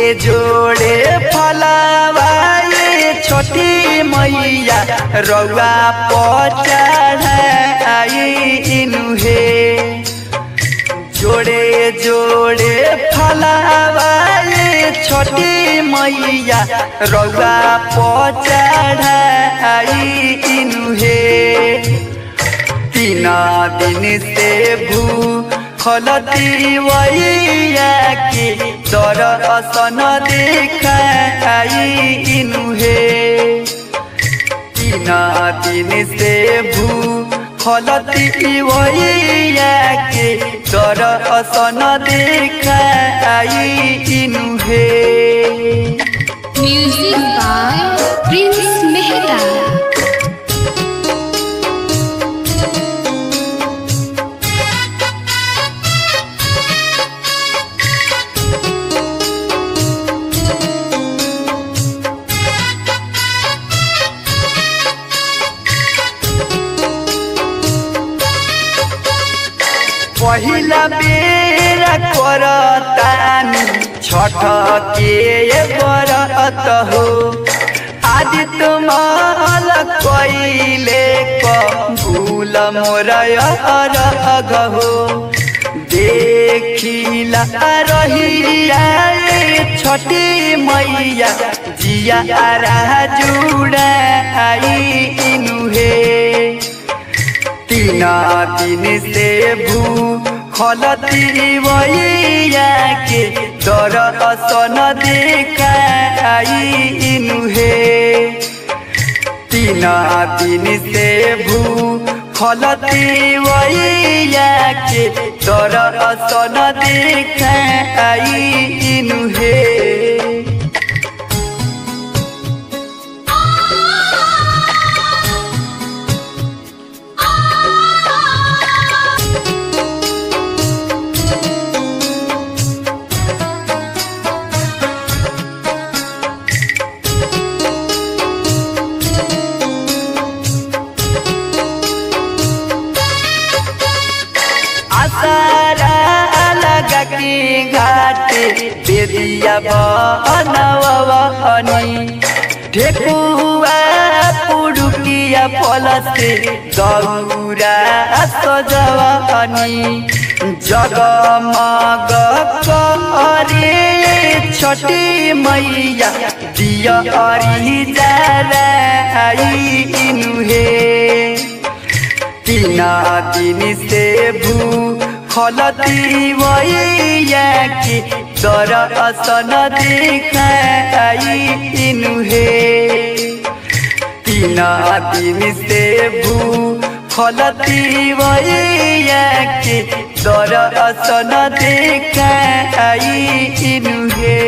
जोड़े फलावाए छोटी मैया रउआ पचढ़ाई इनुहे जोड़े जोड़े फलावाए छोटी मैया रउआ पचढ़ाई इनुहे तीन दिन से भू खलती वैया के दर्शन देखाई इनुहे तीन दिन से भू खलती वैया के दर्शन देखाई इनुहे Music by Prince Mehta. पहिला बेर करतानी छठ के बरत हो आज तुमाल कैले कबूल मोर अरग हो देखिला रहिया छठी मैया जिया जुड़ाई इनुहे तीन दिन से भू खलती वैया के दर्शन देखाई इनुहे तीन दिन से भू खलती वैया के दर्शन देखाई इनुहे आसारा लगा के घाटे बेदिया बनवनी ठेकुआ पुरुकिया फलसे गौरा सजवनी जगमग करे छठी मैया दिया अरी जलाई इनुहे तीन दिन से भू खलती वैया की दर्शन देखाई इनुहे तीन दिन से भू खलती वैया की दर्शन देखाई इनुहे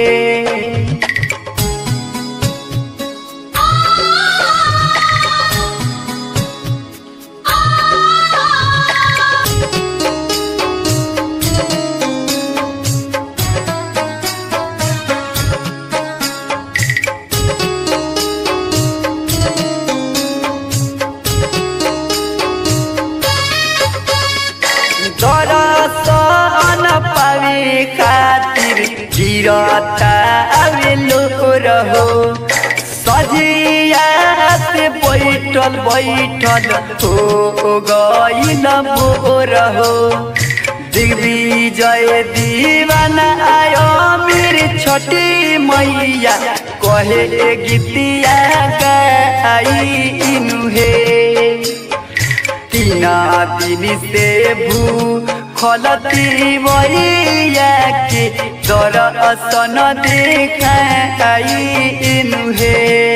दरसन पावे खातिर गिरता आवेलो रहो सजिया से बैठल बैठल हो गईल मोर हो दिग्विजय दीवाना आयो मेरे छोटी मैया कहे गीतिया गाई इनुहे तीन दिन से भू खलती वैया के दर्शन देखाई इनुहे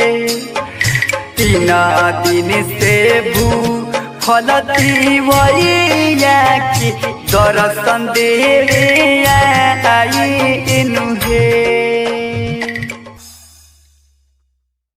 तीन दिन से भू खलती वैया के दर्शन देवे आई इनुहे